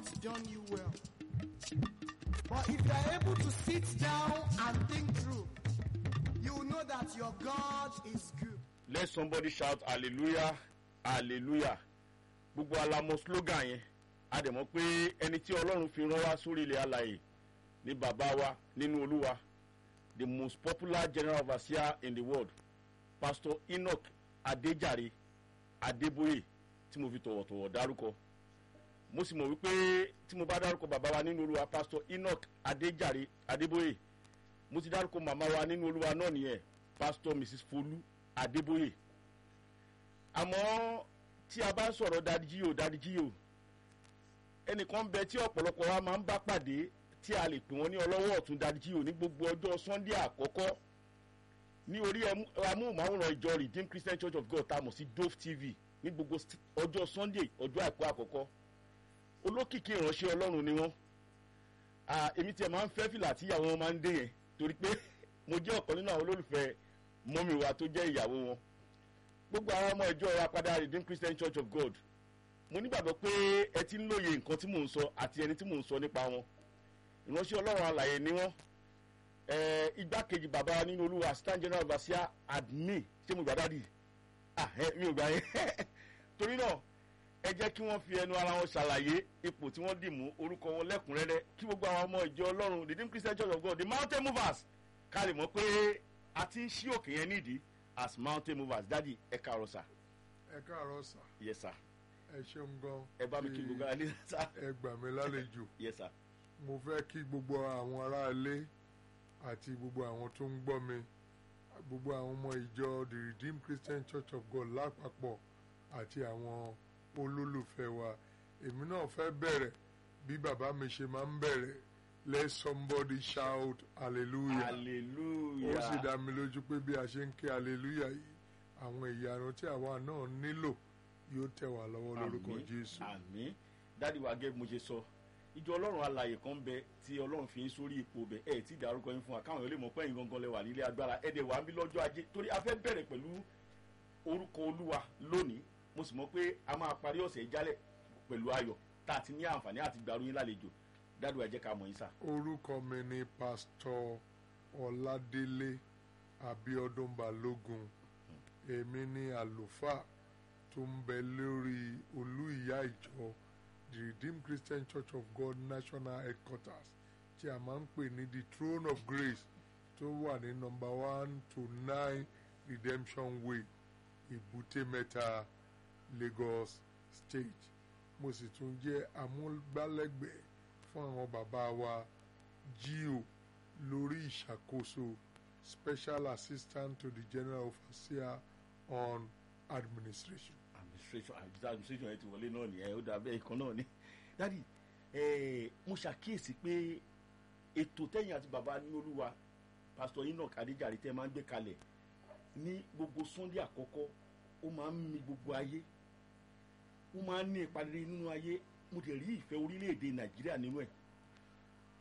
not done you well. But if you are able to sit down and think through, you will know that your God is good. let somebody shout hallelujah hallelujah gbogbo alamọ slogan yẹn a dẹ̀ mọ̀ pé ẹni tí ọlọ́run fi rán wá sórí ilẹ̀ alàyè ní bàbá wa nínú olúwa the most popular general overseer in the world pastor enoch adejare adeboye tí mo fi tọ̀wọ̀tọ̀wọ̀ dárúkọ mo sì mọ̀ wípé tí mo bá dárúkọ bàbá wa nínú olúwa pastor enoch adejare adeboye mo ti dárúkọ màmá wa nínú olúwa náà nìyẹn pastor mrs folú adébóyè àmọ́ tí a bá ń sọ̀rọ̀ dadijíò dadijíò ẹnìkan bẹ tí ọ̀pọ̀lọpọ̀ wa máa ń bá pàdé tí a lè pè wọ́n ní ọlọ́wọ́ ọ̀tún dadijíò ní gbogbo ọjọ́ sunday àkọ́kọ́ ní orí ẹmú- amóhùnmáwòrán ìjọ redeemed christian church of god tá a mọ̀ sí dove tv ní gbogbo st- ọjọ́ sunday ọjọ́ àìkú àkọ́kọ́ olókìkí ìránṣẹ́ ọlọ́run ni wọ́n Ah, èmi tiẹ̀ máa ń fẹ́ fìlà tí ìyàwó wọn máa ń dé yẹn torí pé mo jẹ́ ọ̀kan nínú àwọn olólùfẹ́ mọ́mì wa tó jẹ́ ìyàwó wọn gbogbo àwọn ọmọ ìjọ wa padà redeemed christian church of god mo nígbàgbọ́ pé ẹ ti ń lóye nǹkan tí mò ń sọ àti ẹni tí mò ń sọ nípa wọn ìránṣẹ́ ọlọ́run alàyè ni wọ́n Eh, igbákejì bàbá wa nínú olúwa assistant general overseer admin ṣé mo gbà dádì ah ẹ mi ò gbà yẹn torí náà ẹ jẹ́ kí wọ́n fi ẹnu ara wọn ṣàlàyé ipò tí wọ́n dì mú orúkọ wọn lẹ́kùnrẹ́rẹ́ kí gbogbo àwọn ọmọ ìjọ ọlọ́run redeemed christian church of god the mountain movers ká lè mọ̀ pé a ti ń ṣí òkè yẹn nídìí as mountain movers dádì ẹ káàárọ̀ sà ẹ káàárọ̀ sà yes sir ẹ ṣeun gan ẹ bá mi kí gbogbo alẹ́ sà ẹ gbà mí lálejò yes sir mo fẹ́ kí gbogbo àwọn aráalé àti gbogbo àwọn tó ń gbọ́ mi gbogbo àwọn ọmọ ìjọ the redeemed christian church of god lápapọ̀ àti àwọn olólùfẹ́ wa èmi náà fẹ́ bẹ̀rẹ̀ bí bàbá mi ṣe máa ń bẹ̀rẹ̀ let somebody shout hallelujah ó sì hallelujah dá mi lójú pé bí a ṣe ń ké hallelujah yìí àwọn ìyanu tí àwa náà nílò yóò tẹ̀ wá lọ́wọ́ lórúkọ Àmín, jésù. àmín dádì wa gẹ́gẹ́ bí mo ṣe sọ ìjọ ọlọ́run alàyè kan bẹ tí ọlọ́run fi ń sórí ipò bẹ ẹ tí dárúkọ yín fún wa káwọn èèyàn lè mọ̀ pé ẹ̀yin gangan lẹ wà nílé agbára ẹ dẹ̀ wà ń bí lọ́jọ́ ajé torí a fẹ́ bẹ̀rẹ̀ pẹ̀lú orúkọ olúwa lónìí mo sì mọ̀ pé a máa parí ọ̀sẹ̀ ìjálẹ̀ pẹ̀lú ayọ̀ tá a ti ní àǹfààní àti gbàrú yín lálejò dádì wa jẹ́ ká mọ̀ yín sà. orúkọ mi ni pásítọ̀ ọládélé abiodun balógun èmi ni àlùfáà tó ń bẹ lórí olú ìyá ìjọ the redeemed christian church of god national headquarters tí a máa ń pè ní the throne of grace tó wà ní nọmba one to nine redemption way èbúté mẹ́ta lagos state mo sì tún jẹ́ amúgbálẹ́gbẹ̀ẹ́ fún àwọn bàbá wa gio lórí ìṣàkóso special assistant to the general overseer on administration. administration administration yẹn ti wọlé náà nìyẹn ó dàbẹ́ ìkan náà ni dádì ẹ mo ṣàkíyèsí pé ètò tẹ̀yìn àti bàbá ní olúwa pásítọ̀ enoch adéjàre tẹ́ máa ń gbé kalẹ̀ ní gbogbo sunday àkọ́kọ́ ó máa ń mi gbogbo ayé ó máa ń ní ipa rere nínú ayé mo dẹ̀ rí ìfẹ́ orílẹ̀-èdè nàìjíríà nínú ẹ̀